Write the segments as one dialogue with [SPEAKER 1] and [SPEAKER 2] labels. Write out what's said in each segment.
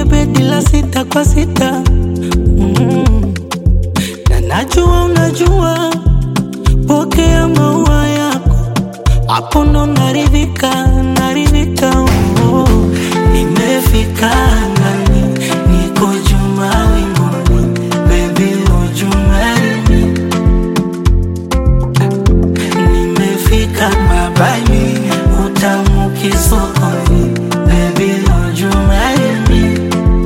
[SPEAKER 1] bedi la sita kwa sita mm. na najua unajua, pokea maua yako, hapo ndo naridhika, naridhika oh. Nimefika angani, niko juu mawinguni, baby would you marry me? Nimefika mabani, utamu kisokoni, baby would you marry me?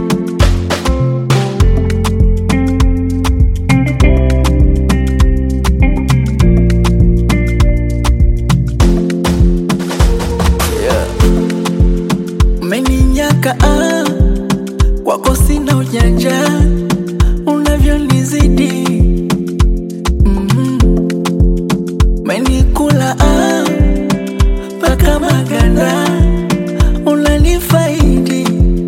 [SPEAKER 1] Umeninyaka ah, kwako sina ujanja, unavyonizidi mm. Umenikula ah, mpaka maganda, unanifaidi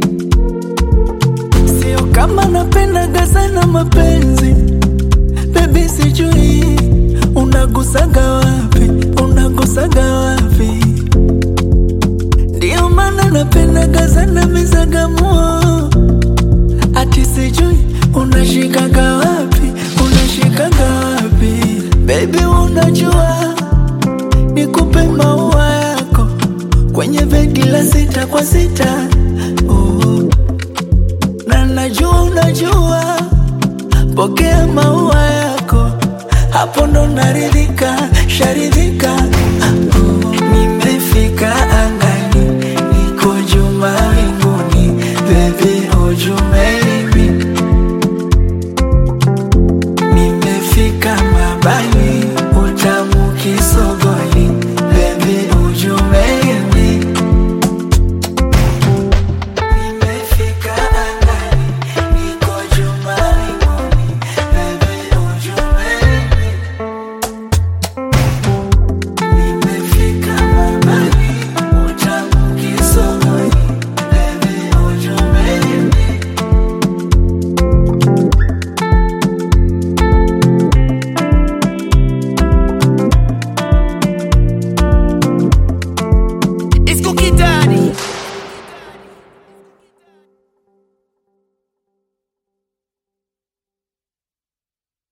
[SPEAKER 1] sio kama napendaga sana mapenzi Baby, sijui unagusaga wapi, unagusaga wapi ndio maana napendaga sana mizagamuo, ati sijui unashikaga wapi, unashikaga wapi baby, unajua nikupe maua yako kwenye begi la sita kwa sita oh. na najua unajua, pokea maua yako, hapo ndo naridhika, sharidhika oh. Nimefika angani, niko juu mawinguni, baby would you marry